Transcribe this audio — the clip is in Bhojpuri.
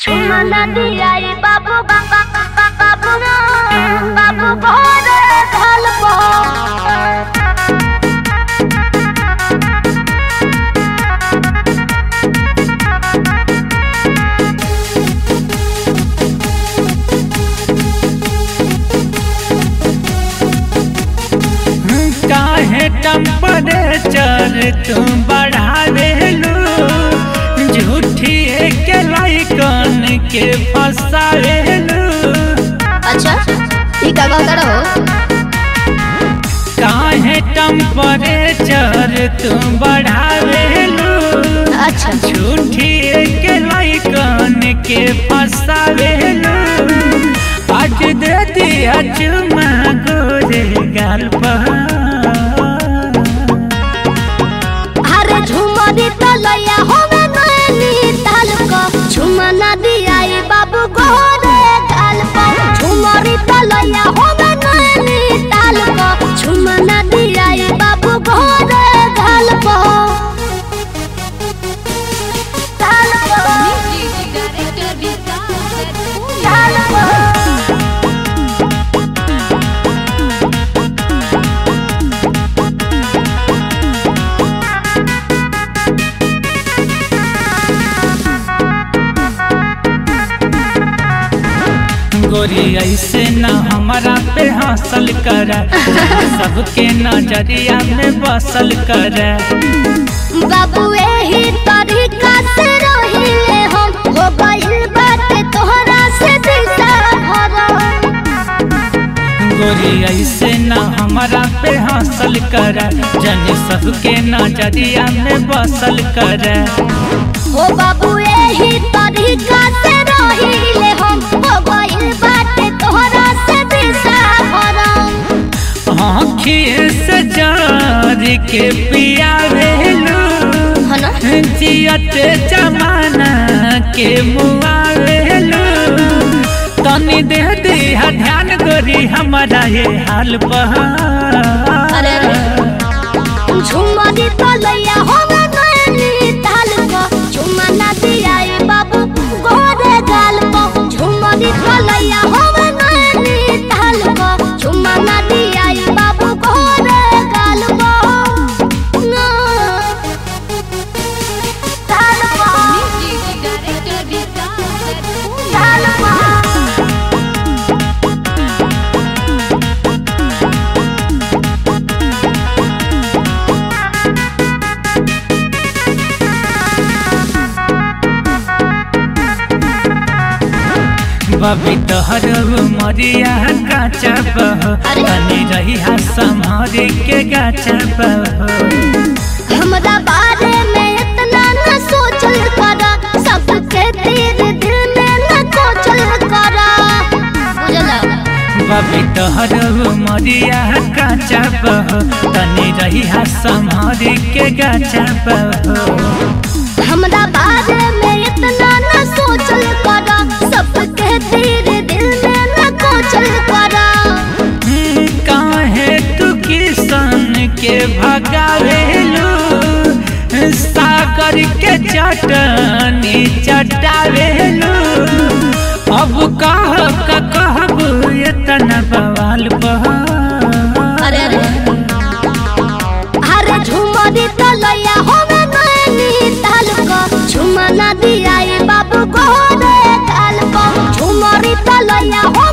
Chumana diai babu baba babu na babu bhore dhalpo काहे टेम्परेचर तू बढ़ावेलू झूठी के लाइकन के फसावेलू अच्छा ई का कहता रहो काहे टेम्परेचर तू बढ़ावेलू अच्छा झूठी के लाइकन के फसावेलू आज दे दिया चुमा गोरे गाल पर अरे झुमरी तलैया होवे नैनी तालुको झुमना दियाई बाबू गोरे गालपो झुमरी तलैया होवे नैनी तालुको झुमना दियाई बाबू गोरे गालपो तालुको तालुको गोरी ऐसे न हमारा पे हासिल कर सबके नजरिया में बसल कर बाबू एही तरीका से रहिले हम हो गइल बाटे तोहरा से दिशा भरम गोरी ऐसे न हमारा पे हासिल कर जन सबके नजरिया में बसल कर हो बाबू एही तरीका से रहिले हम हो गइल बाटे तोहरा से दिशा भरम आँखिए से जार के पिया भेलू है ना जियत जमाना के मुआ भेलू तनी दे दिया ध्यान गोरी हमारा ये हाल पर अरे अरे झुमरी तलैया होवे नैनी तालुको झुमना दियाई बाबू गोरे गालपो झुमरी तलैया होवे नैनी तालुको झुमना दियाई बाबू गोरे गालपो ना तालुको तालुको बबी तोहर मरिया काचा बह अरे। तनी रही संभारी के गाचा बह हमरा बारे में इतना न सोचल करा सबके तीर दिल में न कोचल करा बुझला बबी तोहर मरिया काचा बह तनी रही संभारी के गाचा बह हमरा बारे में इतना न सोचल करा सबके तीर दिल में न कोचल करा हम्म, काहे तू किसान के भगावेलू सागर के चटनी चटावेलू अब कह का कहब इतना बवाल बह अरे अरे अरे झुमरी तलैया होवे नैनी तालुको झुमना दियाई बाबू गोरे गालको झुमरी तलैया हो